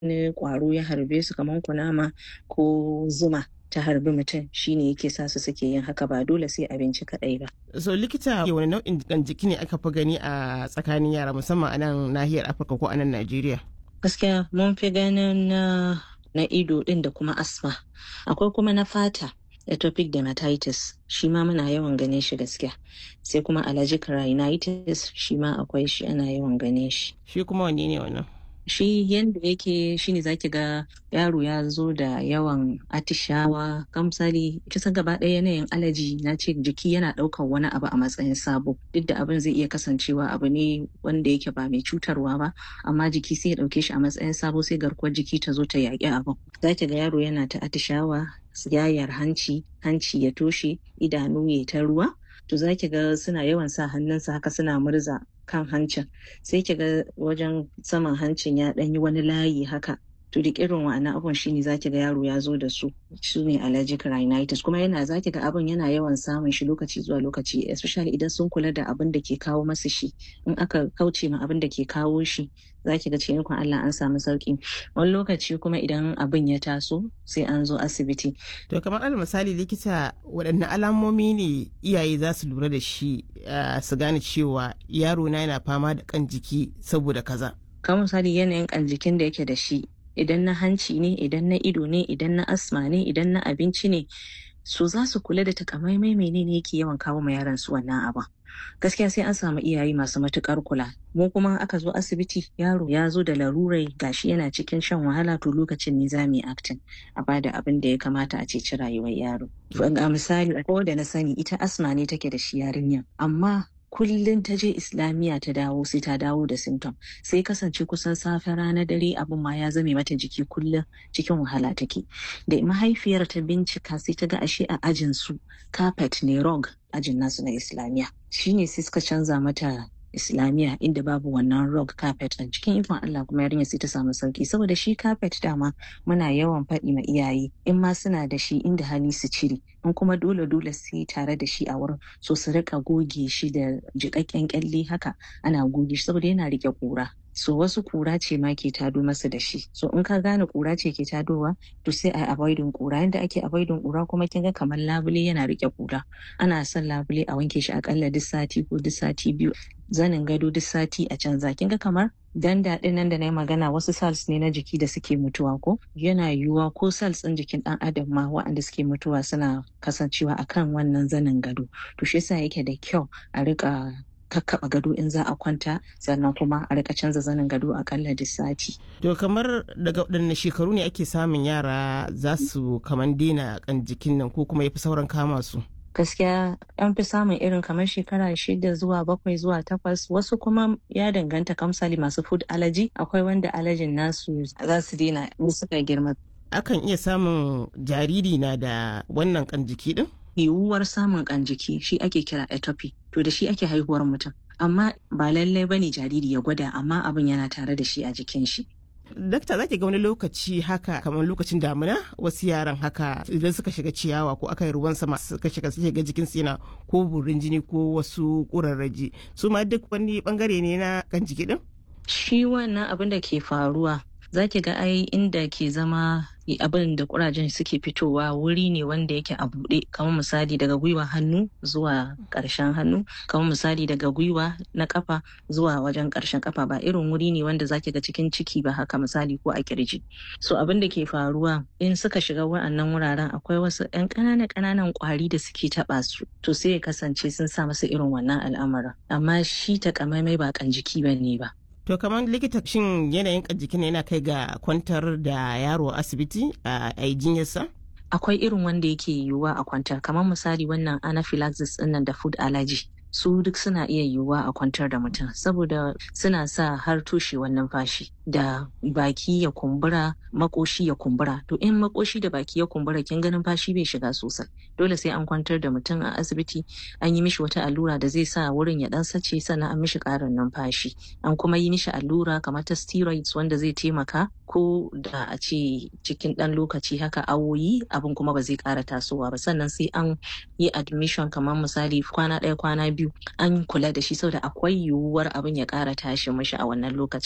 wani ƙwaro ya harbe su kamar kunama ko zuma ta harbi mutum shine yake sa su suke yin haka ba dole sai abinci kaɗai ba. so likita wani nau'in jikan jiki ne aka fi gani a tsakanin yara musamman a nan nahiyar afirka ko a nan najeriya gaskiya mun fi ganin na na ido ɗin da kuma asma akwai kuma na fata atopic dermatitis shi ma muna yawan gane shi gaskiya sai kuma allergic rhinitis shi ma akwai shi ana yawan gane shi shi kuma wanne ne wannan shi yanda yake shine zaki ga yaro ya zo da yawan atishawa kamsali kisan gaba ɗaya yanayin alaji na ce jiki yana ɗaukar wani abu a matsayin sabo duk da abin zai iya kasancewa abu ne wanda yake ba mai cutarwa ba amma jiki sai ya ɗauke shi a matsayin sabo sai garkuwar jiki ta zo ta yaƙi abin zaki ga yaro yana ta atishawa yayar hanci hanci ya toshe idanu ya ta ruwa to za ki ga suna yawan sa hannunsa haka suna murza kan hancin sai ki ga wajen saman hancin ya ɗanyi wani layi haka to duk irin wa'annan abun shine zaki ga yaro ya zo da su su ne allergic rhinitis kuma yana zaki ga abun yana yawan samun shi lokaci zuwa lokaci especially idan sun kula da abin da ke kawo masa shi in aka kauce ma abin da ke kawo shi zaki ga cikin Allah an samu sauki wani lokaci kuma idan abin ya taso sai an zo asibiti to kamar alal misali likita waɗanne alamomi ne iyaye za su lura da shi su gane cewa yaro na yana fama da kan jiki saboda kaza kamar misali yanayin kan jikin da yake da shi idan na hanci ne idan na ido ne idan na asma ne idan na abinci ne su za su kula da takamaimai menene yake yawan kawo ma yaran su wannan abin gaskiya sai an samu iyaye masu matukar kula mu kuma aka zo asibiti yaro ya zo da larurai gashi yana cikin shan wahala to lokacin ne za mu yi actin a bada abin da ya kamata a ceci rayuwar yaro ga misali ko da na sani ita asma ne take da shi yarinya amma kullum ta je islamiyya ta dawo sai ta dawo da symptom sai kasance kusan safe rana dare abin ma ya zame mata jiki kullum cikin wahala take da mahaifiyar ta bincika sai ta ga ashe a ajin su carpet ne rog ajin nasu na islamiyya shine sai suka canza mata islamiyya inda babu wannan rug carpet a cikin ikon Allah kuma yarinya sai ta samu sauki saboda shi carpet dama muna yawan faɗi ma iyaye in ma suna da shi inda hali su cire in kuma dole dole sai tare da shi a wurin so su rika goge shi da jiƙaƙƙen kyalle haka ana goge shi saboda yana rike kura so wasu kura ce ma ke tado masa da shi so in ka gane kura ce ke tadowa to sai a avoidin kura yanda ake avoidin kura kuma kin ga kamar labule yana rike kura ana son labule a wanke shi akalla duk sati ko duk sati biyu zanin gado duk sati a canza kin ga kamar danda din nan da na yi magana wasu cells ne na jiki da suke mutuwa ko yana yiwuwa ko cells ɗin jikin ɗan adam ma waɗanda suke mutuwa suna kasancewa akan wannan zanin gado to shi yasa yake da kyau a rika kakkaɓa gado in za a kwanta sannan kuma a rika canza zanin gado akalla duk sati. To kamar daga waɗanne shekaru ne ake samun yara za su kaman daina kan jikin nan ko kuma ya fi sauran kama su? gaskiya an fi samun irin kamar shekara shida zuwa bakwai zuwa takwas wasu kuma ya danganta kamsali masu food allergy akwai wanda allergyn nasu za su daina in suka girma Akan iya samun jariri na da wannan kan jiki din? yiwuwar samun kan jiki shi ake kira atopy to da shi ake haihuwar mutum amma ba lallai bane jariri ya gwada amma abin yana tare da shi a jikin shi Dakta zaki ga wani lokaci haka kamar lokacin damina wasu yaran haka idan suka shiga ciyawa ko aka yi ruwan sama suka shiga suke ga jikin yana ko burin jini ko wasu kurarraji su ma duk wani bangare ne na kan jiki din? shi wannan abin da ke faruwa zaki ga ai inda ke zama abin da kurajen suke fitowa wuri ne wanda yake a buɗe kamar misali daga gwiwa hannu zuwa ƙarshen hannu kamar misali daga gwiwa na kafa zuwa wajen ƙarshen kafa ba irin wuri ne wanda zaki ga cikin ciki ba haka misali ko a kirji so abin da ke faruwa in suka shiga wa'annan wuraren akwai wasu ƴan ƙananan ƙananan ƙwari da suke taɓa su to sai ya kasance sun sa masa irin wannan al'amarin amma shi takamaimai ba kan jiki ba ne ba To kamar likita shin yanayin jikin yana kai ga kwantar da yaro a asibiti a jinyarsa? Akwai irin wanda yake yiwuwa a kwantar kamar misali wannan anaphylaxis ɗinnan da food allergy. su duk suna iya yiwuwa a kwantar da mutum saboda suna sa har toshewar numfashi da baki ya kumbura makoshi ya kumbura to in makoshi da baki ya kumbura kin ga numfashi bai shiga sosai dole sai an kwantar da mutum a asibiti an yi mishi wata allura da zai sa wurin ya dan sace sannan an mishi karin numfashi an kuma yi mishi allura kamar ta steroids wanda zai taimaka ko da a ce cikin dan lokaci haka awoyi abin kuma ba zai kara tasowa ba sannan sai an yi admission kamar misali kwana ɗaya kwana biyu an kula da shi saboda akwai yiwuwar abin ya kara tashi mishi a wannan lokacin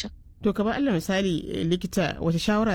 to kamar allah misali likita wata shawara